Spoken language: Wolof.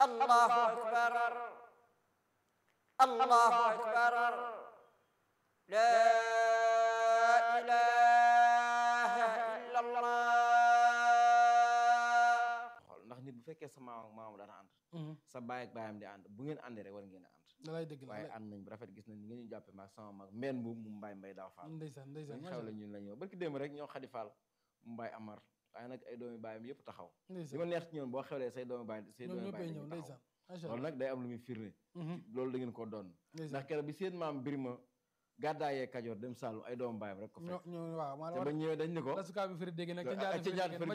الله أكبر الله أكبر لا إله إلا الله xool ndax nit bu fekkee sa maam ak maam daan ànd sa baay ak baayam di ànd bu ngeen àndee rek war ngeen a ànd da lay dëgg la waaye ànd nañ bu rafet gis nañ ni ngeen ñu jàppe maag sama mag mbenn bu mu mbaay mbay daaw faal ndeysaan ndeysaan dañ macha xew la allah ñun la ñëw barki démb rek ñoo xadi faal mu mbaay amar waaye nag ay doomi baayam yëpp taxaw li ndeysaan ma neex ci ñoom boo xewlee say doomi baay say ñoom doomi ñëppay baay ñëw dañuy taxaw ndeysaan macha loolu allah nag day am lu muy firnde Mhm, loolu da ngeen ko doon ndax ndeysaan keroog bi seen maam Birima gàddaayee Kajoor dem Saalum ay doomu baayam rek ko ñoo fekk ñoo waaw maa te la ba war ñëwee dañ ni ko la sukaa bi firi dégg nag ca ak njaar ca njaar firi